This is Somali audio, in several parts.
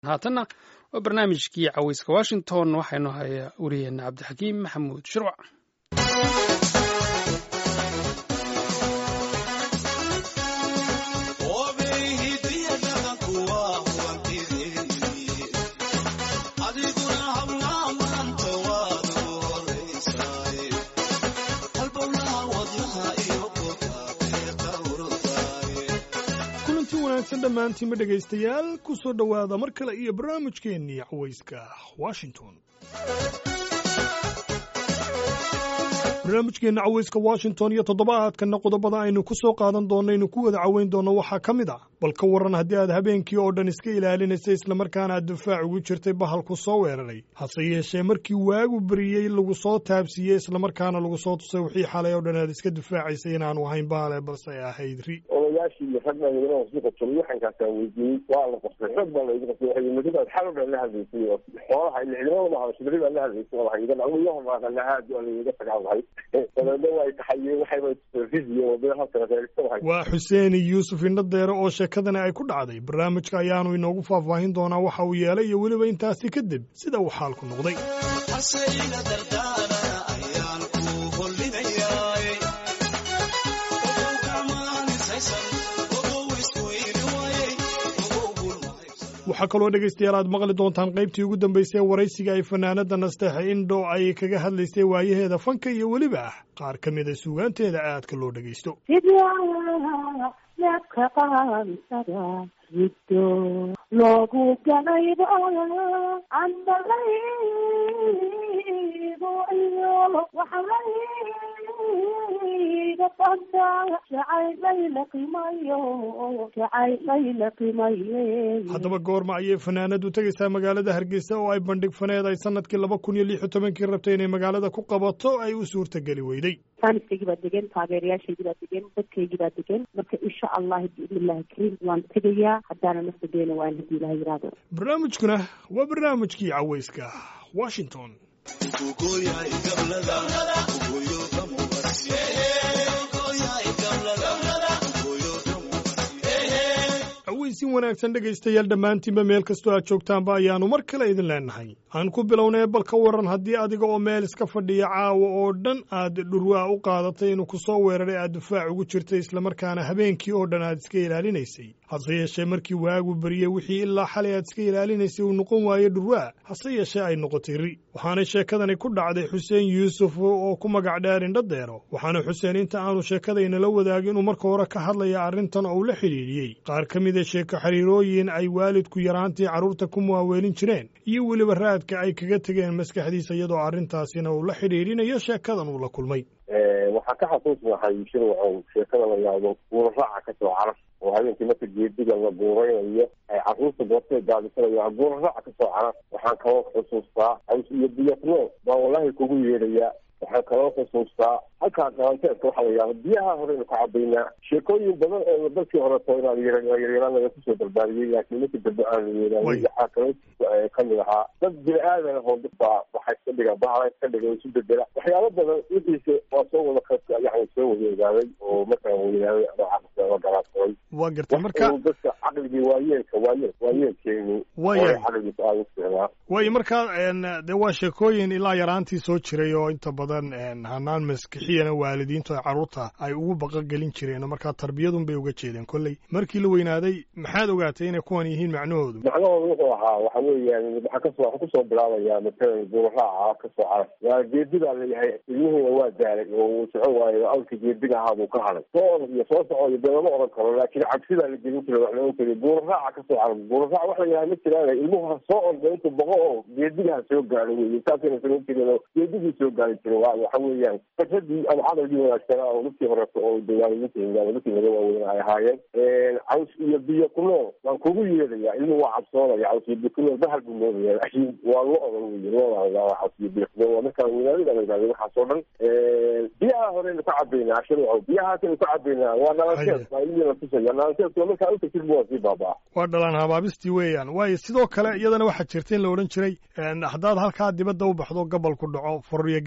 haatanna waa barnaamijkii caweyska washington waxaynu hayaa wariyeena cabdixakiim maxamuud shirwac dhammaantiinba dhegaystayaal ku soo dhowaada mar kale iyo barnaamijkeennii cawayska washington barnaamijkeenna cawayska washington iyo toddobaadkanna qodobada aynu ku soo qaadan doonno aynu ku wada caweyn doonno waxaa ka mid ah bal ka warran haddii aad habeenkii oo dhan iska ilaalinaysa islamarkaana aad difaac ugu jirtay bahalku soo weeraray hase yeeshee markii waagu beriyey lagu soo taabsiiyey islamarkaana lagu soo tusay wixii xalay oo dhan aad iska difaacaysay inaanu ahayn baale balse ay ahayd ri odayaashii iyo rag dhalinyarada hoos qabtay waxankaasaa weydiiyey waa la qabtay xoog baa laygu qabtay waxay madibaad xal o dhan la hadlaysay oo xoolaha ile ciidamada hadashay beri baa la hadlaysay oo lahayd anigo hormaaqanahaad waa layga tagaan lahay dabeedna way taxayeen waxayba fiziyo wadada halkana reerista lahay waa xuseen yuusuf indhadeere oo sheekadani ay ku dhacday barnaamijka ayaanu inoogu faahfaahin doonaa waxa uu yeelay iyo weliba intaasi kadib sida uu xaalku noqday waxaa kaloo dhegaystayaal aad maqli doontaan qaybtii ugu dambaysay waraysiga ay fanaanada nasteexe indho ay kaga hadlaysay waayaheeda fanka iyo weliba ah qaar ka mida suugaanteeda aadka loo dhegaysto neebka qaansada riddo loogu galayba andalaygu iyo waxlayga bada jacayllayla qimayo jacayllayla qimaye haddaba goorma ayay fanaanadu tegaysaa magaalada hargeysa oo ay bandhig faneed ay sanadkii laba kun iyo lix iyo tobankii rabtay inay magaalada ku qabato ay u suurtageli weyday faaniskaygii baa degan taageerayaashaygii baa degan dadkaygii baa degan marka insha allahi biidnillahi kariim waan tegayaa haddaana naftadeena waan haddii ilaha yidhaahdo barnaamijkuna waa barnaamijkii cawayska washington aweysin wanaagsan dhegaystayaal dhammaantiinba meel kastoo aad joogtaanba ayaannu mar kale idin leenahay aan ku bilownay bal ka warran haddii adiga oo meel iska fadhiya caawa oo dhan aad dhurwaa u qaadatay inuu ku soo weeraray aad difaac ugu jirtay islamarkaana habeenkii oo dhan aad iska ilaalinaysay hase yeeshee markii waagu beriyey wixii ilaa xalay aad iska ilaalinaysay uu noqon waayo dhurwaa hase yeeshee ay noqotay ri waxaana sheekadani ku dhacday xuseen yuusuf oo ku magac dheer indhadeero waxaana xuseen inta aanu sheekadaynala wadaagin uu marka hore ka hadlaya arrintan oo uu la xidhiidhiyey qaar ka mida sheeko xiriirooyin ay waalidku yaraantii carruurta ku muwaaweelin jireen iyo weliba raadka ay kaga tegeen maskaxdiisa iyadoo arrintaasina uu la xidhiidhinayo sheekadan uu la kulmay waxaa ka xasuusnahay shirwacow sheekada la yaabo guuraraaca ka soo carar oo habeenkii marka geediga la guuraynayo ay carruurta goortay gaadisanayo guuraraaca ka soo carar waxaan kaloo xusuustaa aws iyo biyatno baa wallahi kugu yeedhayaa waxaan kaloo xusuustaa halkaa galanteedka waxaa la yaaba biyaha horeynu ka cabaynaa sheekooyin badan oo dalkii horeto inaad yaryaraan laga kusoo barbaariyey laakiin markii dambe aan yeelaanin waxaa kaloo kamid ahaa dad bini-aadan ahoo dadbaa waxaa iska dhiga bahala iska dhiga isu bedela waxyaalo badan wixiise waa soo wada yani soo wada ogaaday oo markaan weynaaday ama garaadsaday waa gartay marka dadka caqligii waayeelka waayeel waayeelkeenu waya caqligiisa aada u ficnaa waayo marka dee waa sheekooyin ilaa yaraantii soo jiray oo inta badan hanaan maskixiyana waalidiintu ay carruurta ay ugu baqagelin jireen markaa tarbiyadun bay uga jeedeen kolley markii la weynaaday maxaad ogaatay inay kuwan yihiin macnahoodu macnahoodu wuxuu ahaa waxa weeyaan waxaa kasoo waxaa kusoo bilaabaya matalan guuraraaca kasoo carar waa geedigaa leeyahay ilmihiina waa daalay oo uu socon waayo awlka geediga ahaa buu ka haday soo orod iyo soo socoyo dee lama oran karo laakiin cabsidaa la gelin jiray wax la ohan jiray guuraraaca kasoo carar guuraraac wax la yidhaha ma jiraan ilmuhu ha soo orda intuu boqo oo geediga ha soo gaaro wey intaasayna samayn jirin geedigii soo gaari jiray waa waxa weeyaan fikradii ama caqligii wanaagsanaa oo dadkii horeto oo dawaalidinta dadkii laga waaweyn ay ahaayeen caws iyo biyo ku nool waan kugu yeedhaya ilmuhu waa cabsoonaya caws iyo biyo ku nool bahal buu moodaya laakiin waa lo odan wey loodaa caws iyo biyo ku nool waa markaan weynaadada la yidhahda waxaas oo dhan biyaha horeynu ka cabaynaa shirwacow biyahaasaynu ka cabaynaa waa dhalanteed baa ilmihii la tusaya dhalanteedkuna markaa utagtid bu waa sii baabaa waa dhalaan habaabistii weeyaan waayo sidoo kale iyadana waxaa jirta in la odhan jiray haddaad halkaa dibadda u baxdo gobol ku dhaco furriyo geedalaac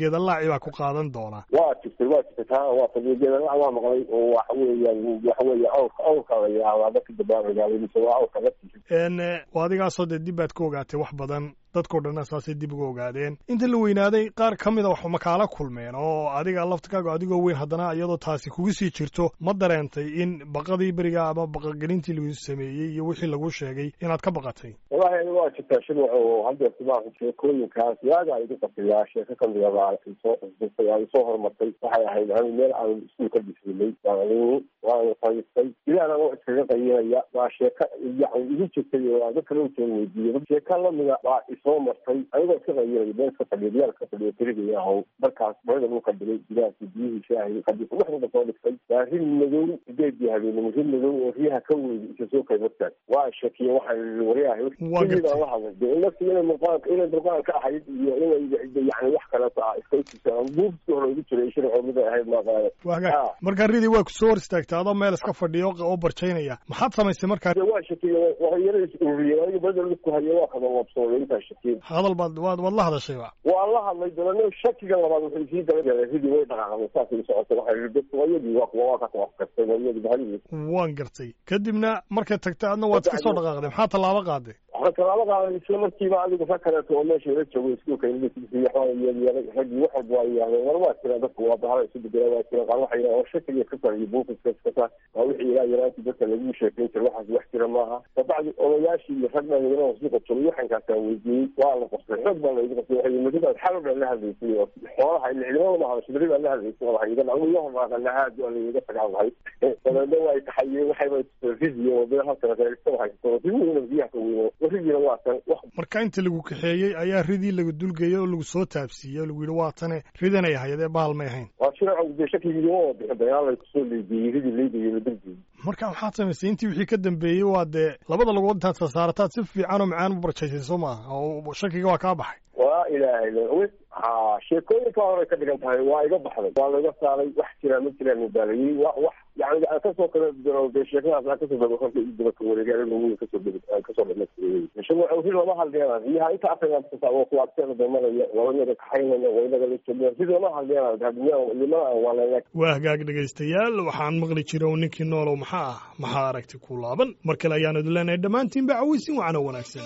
sharci baa ku qaadan doona waa jirtay waa jirtay taa waa tageegeedana waa maqlay oo waxa weeyaan waxa weeye awrka awrka la yidhaahdaa dadka dambaa magaaladiisa waa awrka laftiisa n adigaasoo dee dib baad ka ogaatay wax badan dadkao dhan saasay dib uga ogaadeen inta la weynaaday qaar ka mida wax makaala kulmeen oo adiga laftikaaga adigoo weyn haddana iyadoo taasi kugu sii jirto ma dareentay in baqadii beriga ama baqagelintii lagu sameeyey iyo wixii lagu sheegay inaad ka baqatay wallahi aniga waa jirtaa shirwac oo haddeerta maa sheekooyinkaas waagaa igu qasiyaa sheeko kamida baa isoo xusbisay aan isoo hormartay waxay ahayd ani meel aan iskuul ka dhisinay waan waan fadhiistay ilaana oo iskaga qayinaya waa sheeka yani igu jirtay oo aan dadka loo soo weydiiyey sheeka lamida baa isoo martay anigoo iska qayinaya meel ka fadhiya diyaal ka fadhiya keligaya aho markaas barada lagu kadhigay diyaarkii biyihii shaahi kadib dhexda soo dhigtay waa rin madow sideedii habeenimo rin madow oo riyaha ka weydi isa soo kaymartaag waa shakiye waxaan waryahay sidii la hadlay de nafsi inay muuqaalka inay muuqaalka ahayd iyo inay yani wax kaleeto ah iska isisaan buufsi hore ugu jiray shirco mid ay ahayd maaqaale waagaag markaa ridii waa kusoo hor istaagtay adoo meel iska fadhiya oo barjaynaya maxaad samaysay markaa waa shakiye waxyara is ururiyeen aniga barada laku haya waa kada wabsooday intaa shakiye hadal baad waad waad la hadashayba waan la hadlay dabana shakiga labaad wuxuu sii daba ridii way dhaqaaqday saasay socotay waxay dadku wayadii waa kuwa waa ka tawaafkartay wayadii bahalidiis waan gartay kadibna markay tagtay adna waad iska soo dhaqaaqday maxaa tallaabo qaaday waxaan talaabo qaaday isla markiiba adigu rag kaleeto oo meesha ila joogo iskuulka yeelyeelay raggii wax walba waa yidhahdeen war waa jira dadku waa bahala isu bedela waa jira qaar waxay yidhahdeen oo shakiga ka fariyo buufiska iskasa waa wixii ilaa yaraantii dadka lagu sheekayn jira waxaas wax jira maaha kabacdi odayaashii iyo rag dhalinyarada suuqa joogay waxankaasaa weydiiyey waa la qostay xoog baa laygu qostay waxay madidaad xal baa la hadlaysay oo xoolaha ciidamada ma hadasho beri baa la hadlaysay oo waxay idan anigu yahoraaqa lahaad waa layga tagaa lahay dabeedna waa taxayeen waxayba ridiyo oo bee halkana reerista haysto ridiina biyaha ka weyno ridiina waa tan marka inta lagu kaxeeyey ayaa ridii lagu dulgeeyey oo lagu soo taabsiiyey oo lagu yidhi waa tane ridanay ahayd ee bahal may ahayn waa shirco dee shakigiima oo bixin dagaal lay kusoo leedeeyey ridii leedeeyey la dulgeeyey marka maxaad samaysay intii wixii ka dambeeyey waa dee labada lagood intaad sasaarataad si fiican oo macaan u barjaysay soo maaha oo shakiga waa kaa baxay waa ilaahay ha sheekooyinka horay ka dhigan tahay waa iga baxday waa laiga saaray wax jiraa ma jiraan mubaalayey wa wax yani aan kasoo kala diro dee sheekadaas aan kasoo daba korka daba ka wareegay aniga weyn kasoo aan kasoo dhamaystireeyey mishagu ri lama hadleena riyaha inta afrika oo kuwaabteeda damanaya wabanada kaxaynaya waynaga la jooga ri lama hadleena hadmiyaa limana aan waaleena waa hagaag dhegaystayaal waxaan maqli jira oo ninkii noolow maxaa ah maxaa aragti ku laaban mar kale ayaan idin leenahay dhammaantiinba cawaysin wacan oo wanaagsan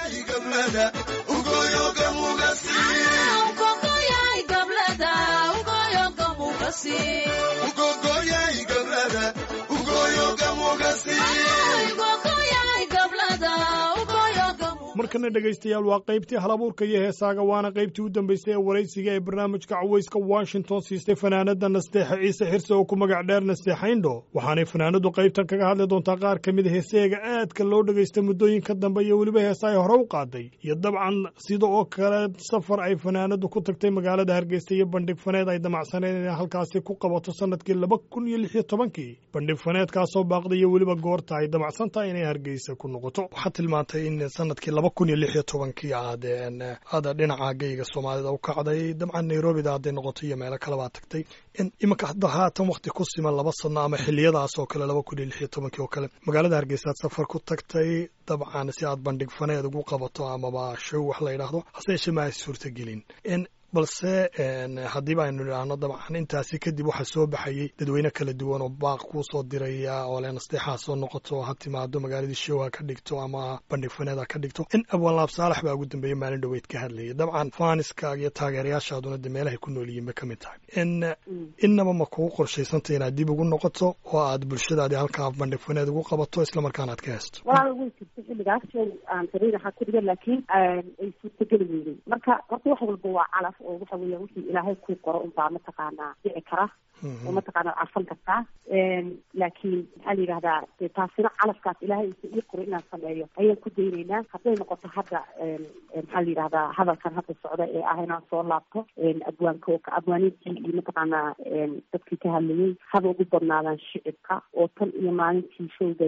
markana dhegaystayaal waa qaybtii halabuurka iyo heesaaga waana qaybtii u dambaysay ee waraysiga ee barnaamijka cawayska washington siistay fanaanada nasteexa ciise xirse oo ku magac dheer nasteexayndho waxaanay fanaanadu qaybtan kaga hadli doontaa qaar ka mid a heeseega aadka loo dhegaysta muddooyinka dambe iyo weliba heesa ay hore u qaaday iyo dabcan sida oo kale safar ay fanaanadu ku tagtay magaalada hargeysa iyo bandhig faneed ay damacsaneen inay halkaasi ku qabato sanadkii laba kun iyo lix iyo tobankii bandhig faneedkaasoo baaqday iyo weliba goorta ay damacsan tahay inay hargeysa ku noqoto waxaad tilmaantay in sanadkii laba kun iyo lix iyo tobankii aad aada dhinaca geyga soomaalida u kacday dabcan nairobida hadday noqoto iyo meelo kale baa tagtay iminka hadda haatan wakti ku siman laba sano ama xiliyadaas oo kale laba kun iyo lix iyo tobankii oo kale magaalada hargeysa aad safar ku tagtay dabcan si aad bandhig faneed ugu qabato amaba show wax la yidhaahdo hase yeeshee ma ay suurtagelin balse haddiiba aynu idhaahno dabcan intaasi kadib waxaa soo baxayey dadweyne kala duwan oo baaq kuu soo diraya oo le nasteexaa soo noqoto ha timaado magaaladii show ha ka dhigto ama bandhig faneed ha ka dhigto in abwaanlaab saalax baa ugu dambeeyey maalin dhoweyd ka hadlayay dabcan faaniskaaga iyo taageerayaashaaduna de meelahay ku nool yihiin bay ka mid tahay innaba ma kugu qorshaysantay inaad dib ugu noqoto oo aad bulshadaadii halkaa bandhig faneed ugu qabato islamarkaana aad ka heesto walaal way jirta xilligaas show aan sariir ahaa ku dhigan laakiin ay suurtageli weydey marka horta wax walba waa calaf oo waxa weya wixii ilaahay kuu qoro unbaa mataqaanaa dhici kara oo mataqaanaa arsan kartaa laakiin maxaa la yidhahdaa de taasina calafkaas ilaahay usa ii qoro inaan sameeyo ayaan ku daynaynaa hadday noqoto hadda maxaa la yidhahdaa hadalkan hadda socda ee ah inaan soo laabto abwaanka abwaaniintii iyo mataqaanaa dadkii ka hadlayay haba ugu badnaadaan shicibka oo tan iyo maalintii showgayga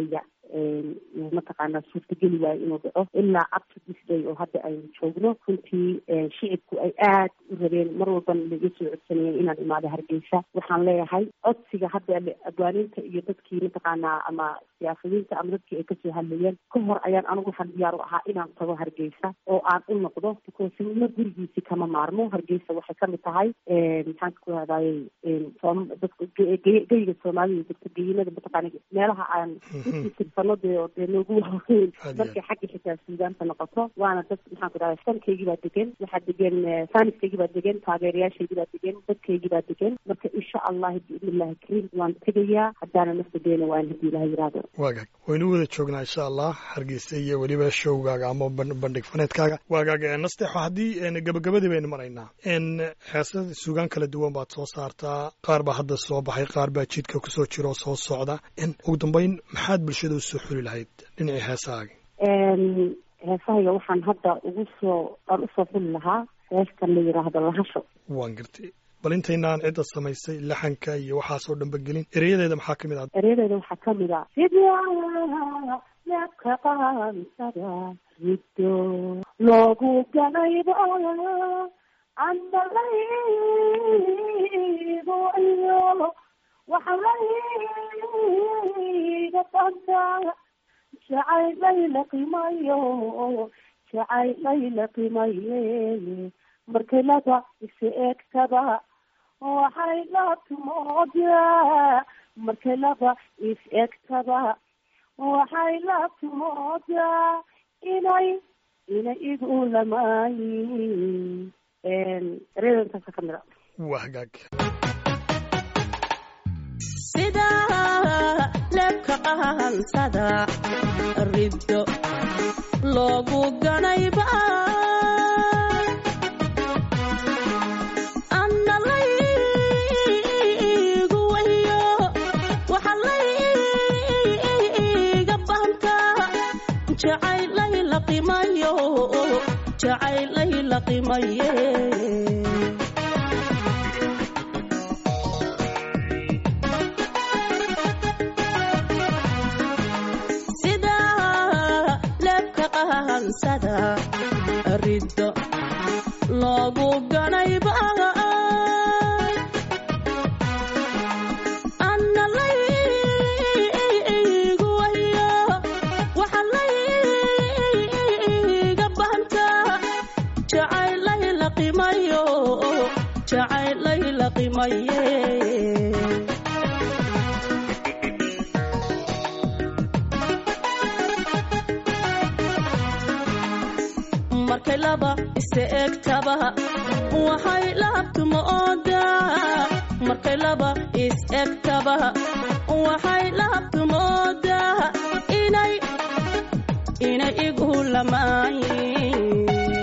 mataqaanaa suurtageli waayo inuu dhaco ilaa up to this day oo hadda aynu joogno runtii shicibku ay aad u rabeen mar walbana laga soo codsanayeen inaan imaado hargeysa waxaan leeyahay codsiga hadda agwaaninta iyo dadkii mataqaanaa ama siyaasadiinta ama dadkii ay kasoo hadlayeen ka hor ayaan anigu waxaan diyaar u ahaa inaan tago hargeysa oo aan u noqdo because nimo gurigiisi kama maarmo hargeysa waxay kamid tahay maxaan ku hadayey dadka geyga soomaalida degta geyinada mataqaana meelaha aan usirsano dee oo dee noogu waaweyn markay xagga xitaa suudaanta noqoto waana dad maxaan ku dhahay sankaygii baa degan waxaa degan faaniskaygii baa degan taageerayaashaygii baa degan dadkaygii baa degan marka insha allahi biidni illahi kariim waan tegayaa haddaana naftadeena waan haddii ilaha yiraahdo waagaag waynu wada joognaa insha allah hargeysa iyo weliba showgaaga ama bandhig faneedkaaga waagaag nasteexo haddii gabagabadii baynu maraynaa heesa suugaan kala duwan baad soo saartaa qaar baa hadda soo baxay qaar baa jidka kusoo jira oo soo socda ugu dambeyn maxaad bulshada usoo xuli lahayd dhinacii heesahaaga heesahayga waxaan hadda ugu soo aan usoo xuli lahaa heestan la yidhaahdo lahasho waan gartay bal intaynaan cidda samaysay laxanka iyo waxaasoo dhanba gelin ereyadeeda maxaa kamid ah ereyadeeda waxaa kamid ah sidaa neebka qaansada riddo loogu galayba andalaygu iyo waxlayga banta jacayllayla qimayo jacayllayla qimaye markelada isi eegtada waxay la tumoodaa markelada is eegtada waxay la tumoodaa inay inay igu lamaayin ereyada intaasa ka mida waa hagaag sida leebka qahansada riddo loogu ganayba analaygu wayo waxa layga banta jacaylay la qimayo jacaylay la qimaye riddo loogu ganayba analaygu wayo waxa layga banta jacaylay la qimayo jacaylay la qimaye markay laba ise egtaba waxay lahabtuma oodaa markay laba is egtaba waxay lahabtuma oodaa inay inay igu lamaayin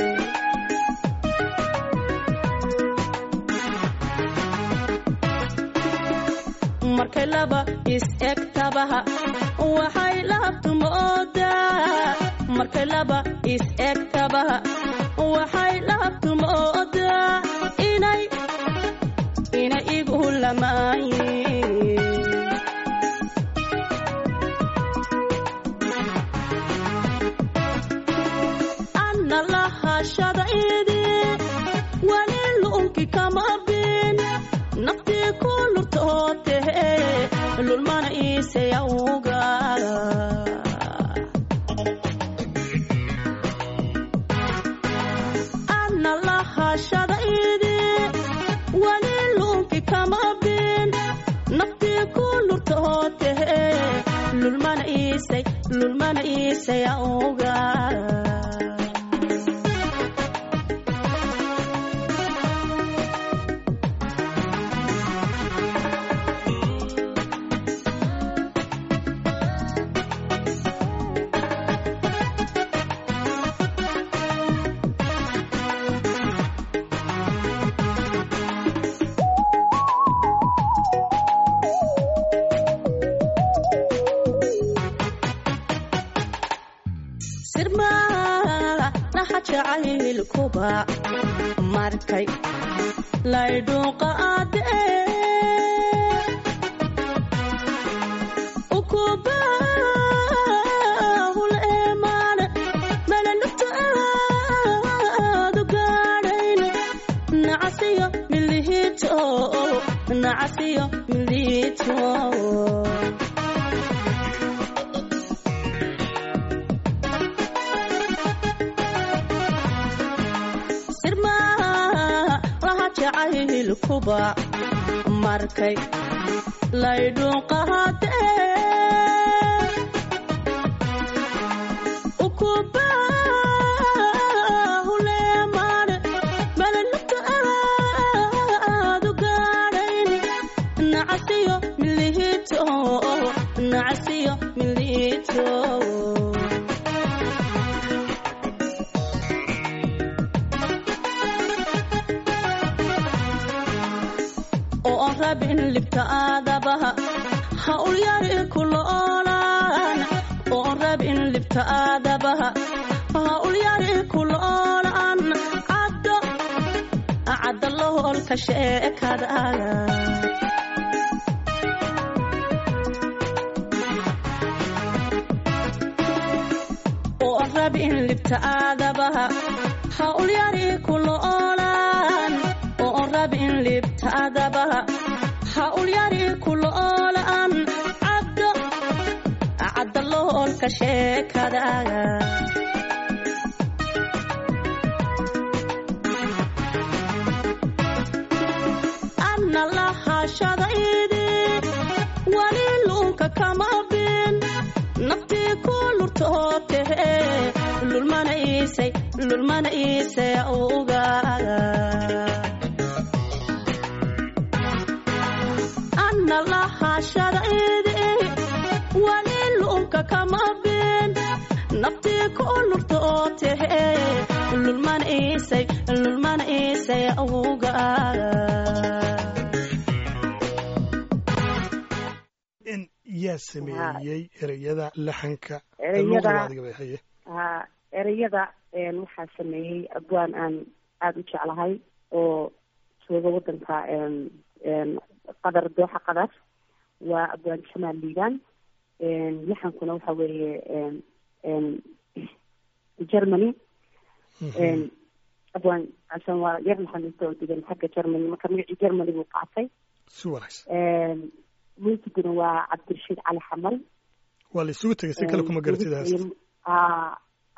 markay laba is egtaba waxay lahabtuma oodaa markay laba is egtaba waxay lahabtumoodaa inay inay igu lamaayin anna lahashadaidi wali lu'unki kama bin naftii ku lurtootehe lulmana iisayawga lahashadaidi wali luunki kama bin naftii ku lurtootehe lulmana iisay lulmana iisayawga jacaylkuba markay laydhuuqa aadee nacasiyo miliito sirmaa laha jacaylkuba markay laydhuuqahadee ukubahuleemane malanugta aadu gaadhayn nacasiyo miliito nacasiyo miliito oo aan rabin libta aadabaha ha ulyari kuloolaan oo aan rabin libta aadabaha ha ulyari kuloolaan caddo cadda loholka sheekadaaga oo aan rabin libta aadabaha ha ulyari kuloolaan oo aan rabin libta aadabaha ha ulyari kuloolaan caddo cadda loholka sheekadaaga anna lahashadaydi wali luunka kama bin naftii ku lurtootehe lulmana iisay lulmana iisay ugaaga anna lahashadaydi wali luunka kama bin naftii ku lurtootehe lulmana iisay lulmana iisay ugaaga in yaa sameeyey ereyada laxanka Ereyada- luuqada adiga bay haye ha ereyada een, waxaa sameeyey abwaan aan aada u jeclahay oo jooga wadanka een, een, qadar dooxa qadar waa abwaan jamaal liibaan een, laxankuna waxa weeye een, een, germany een, abwaan casan waa yar maxanuusta oo degan xagga germany marka magacii germany buu qaatay si wanaagsan een, muusiguna waa cabdirashiid cali xamal waa la isugu tegay si kale kuma garatid heesta ha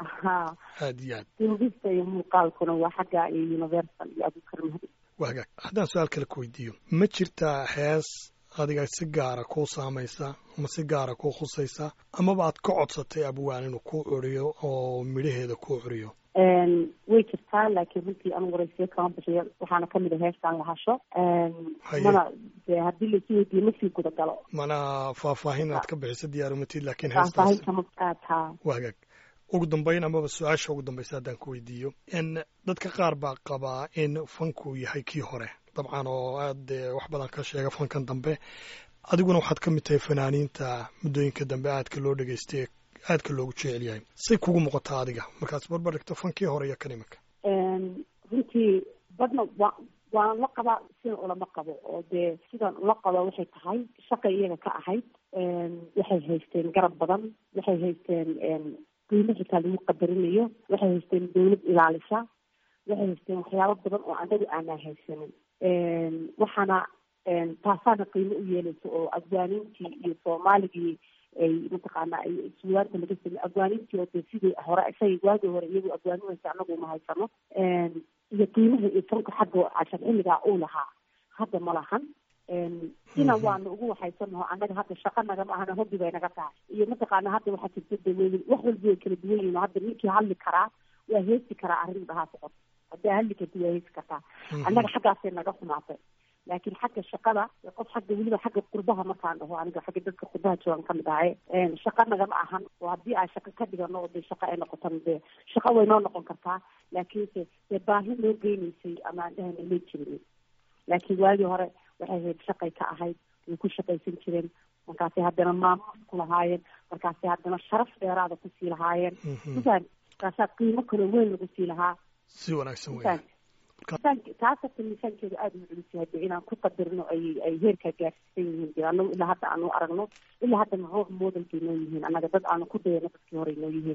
ha aad iyo aad duubista iyo muuqaalkuna waa xagga iyo universal iyo abukar mahdi waa hagaag haddaan su-aal kale ku weydiiyo ma jirtaa hees adiga si gaara kuu saamaysa ama si gaara kuu khusaysa amaba aad ka codsatay abwaan inuu kuu curiyo oo midhaheeda kuu curiyo Een, way jirtaa laakiin runtii anu waraysiyo kama bixiyo waxaana kamid a heestaan lahasho Haye. mana dee haddii laisu weydiiyo ma sii guda galo mana faahfaahin aad ka bixisa diyaarumatid laakiin heestaas faahfaahin kama qaataa waa hagaag ugu dambayn amaba su-aasha ugu dambaysa haddaan ku weydiiyo in dadka qaar baa qabaa in fanku yahay kii hore dabcan oo aad eh, wax badan ka sheega fankan dambe adiguna waxaad ka mid tahay fanaaniinta muddooyinka dambe aadka loo dhegaystay aadka loogu jecel yahay say kugu muuqataa adiga markaas barbar dhigto fankii hore iyo kan iminka Een, runtii badna waa waan la qabaa sina ulama qabo oo dee sidan ula qabo waxay tahay shaqay iyaga ka ahayd Een, waxay haysteen garab badan waxay haysteen een, qiimo xitaa lagu qadarinayo waxay haysteen dawlad ilaalisa waxay haysteen waxyaabo badan oo anagu aanaa haysanin Een, waxaana een, taasaana qiimo u yeelaysa oo afgaaniintii iyo soomaaligii ay mataqaana ay suwaanta laga samey afgaaniintii oo dee sidii hore isagay waagii hore iyagu afgaaninaysa anagu uma haysano Een, iyo qiimaha iyo fanka xagga cashar xilligaa uu lahaa hadda ma lahan Een, sina waana ugu waxaysanaho annaga hadda shaqa nagama ahana hobbi bay naga tahay iyo mataqaana hadda waxaa jirta daweynin wax walba way kala duwan yihiin hadda ninkii hadli karaa waa heesi karaa arrin dhahaa socod haddaa hadli karti waa heesi kartaa annaga xaggaasay naga xumaatay laakiin xagga shaqada qof xagga weliba xagga qurbaha markaan dhaho aniga xagga dadka qurbaha joogan ka mid ahay Een, shaqa nagama ahan oo haddii aan shaqa ka dhigano oo dee shaqa ay noqotana dee shaqa way noo noqon kartaa laakiinse dee baahi noo geynaysay ama aan dhahana may jirin laakiin waagii hore waxay ahayd shaqay ka ahayd way ku shaqaysan jireen markaasay haddana maamuus ku lahaayeen markaasay haddana sharaf dheeraada kusii lahaayeen mafaham markaasaa qiimo kaloo weyn lagu sii lahaa si wanaagsan mafaham weya miisaan- taas horta miisaankeedu aada u culus yahay dee inaan ku qadirno ay ay heerkaa gaarsiisan yihiin dee anagu ilaa hadda aanu aragno ilaa haddana roob model bay noo yihiin annaga dad aanu ku dayano dadkii hore noo yihiin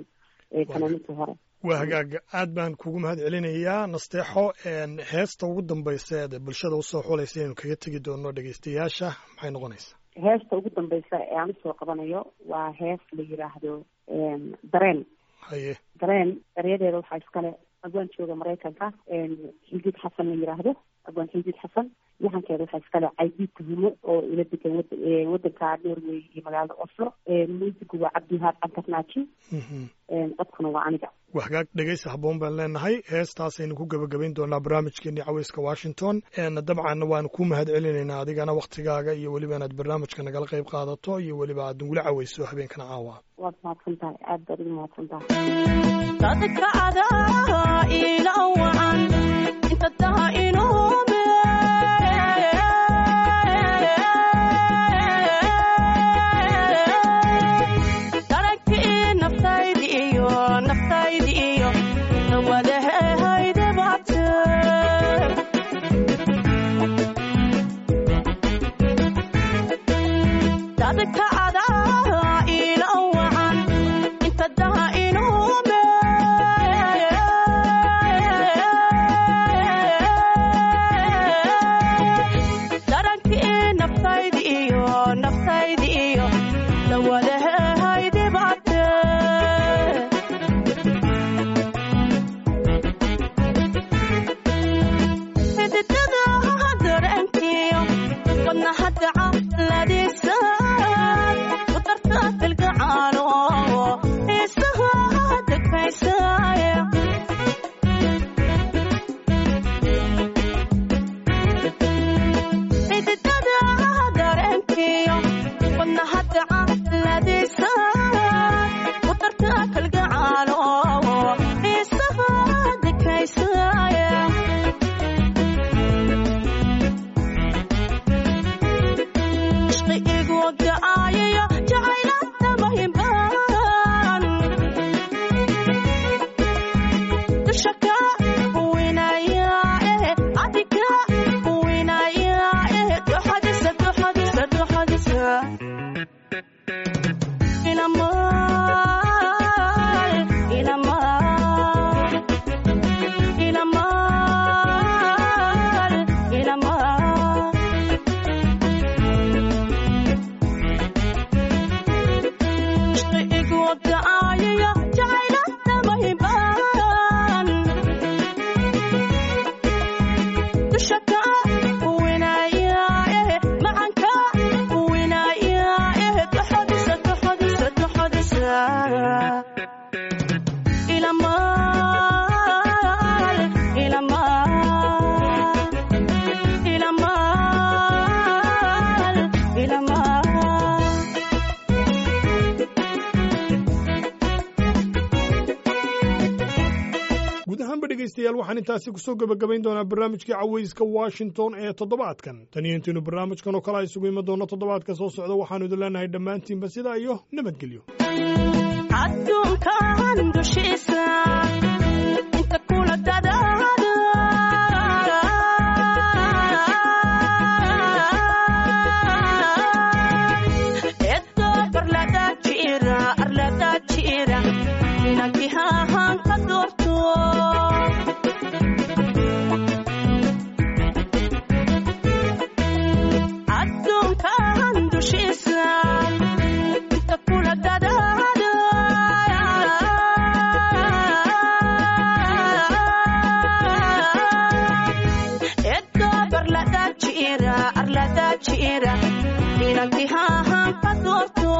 fanaaniintii hore waa hagaaga aad baan kugu mahad celinayaa nasteexo heesta ugu dambaysa eed bulshada usoo xulaysa inaynu kaga tegi doono dhegeystayaasha maxay noqonaysaa heesta ugu dambaysa ee aan usoo qabanayo waa hees la yidhaahdo dareen haye dareen eryadeeda waxaa iskale abwaan jooga maraykanka xildiid xasan la yidhaahdo abwaan xildiid xasan lahankeeda waxaa iskale caydiid tuhumo oo ila degan wad wadanka norway iyo magaalada oslo muusigu waa cabdiwahaab cankarnaaji codkuna waa aniga waa hagaag dhegeysa habboon baan leenahay heestaasaynu ku gebagabayn doonaa barnaamijkeennii caweyska washington dabcanna waanu ku mahad celinaynaa adigana waktigaaga iyo weliba inaad barnaamijka nagala qayb qaadato iyo weliba aad nagula caweyso habeenkana caawa waad mahadsan tahay aad baad ugu mahadsan tahay dadka adaa ila wacan inta taha inuube daragtii naftaydi iyo naftaydi iyo wadaheehayde bate dadka adaa ila wacan inta daha inuube darankii naftaydi iyo naftaydi iyo lawadaheehayde bate xididada darankiyo wadna hadaca ladiisa ku darta filgacaano xiisaha degmaysaya xididada darankiyo wadna hadaca ladiisa ku darta filgacaano xiisaha degmaysaya igu ga'aayayo jacaylada mahimbaan dusha ka winaya eh adiga winaya eh duxadisa duxadisa duxadisa ilamal ilamal ilamal ilamal igu ga'aayayo jacaylada mahimbaan dusha ka winaya eh macanka winaya eh duxadisa duxadisa duxadisa ilamal ilamal ilamal ilamal guud ahaanba dhegaystayaal waxaan intaasi kusoo gebagabayn doonaa barnaamijkii caweyska washington ee toddobaadkan tan iyo intaynu barnaamijkan oo kale a isugu iman doonno toddobaadka soo socda waxaanu idin leenahay dhammaantiinba sidaa iyo nabadgelyo adduunkan dushiisa inta kula dadaada edo barlada jira arlada jira inakihahan ka doorto adduunkan dushiisa inta kula dadaada edo barlada jira arlada jira inakihahan ka doorto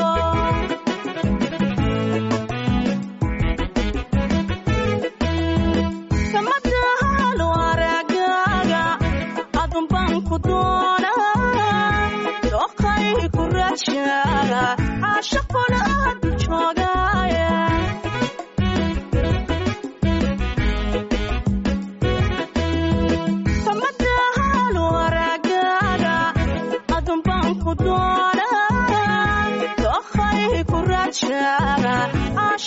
kamadaalo aragaaga adun baan ku doonaa dooqay ku raajaaga caashaqona aadu joogaaya kamadaalo aragaaga adun baan ku doonaa dooqay ku raajaaga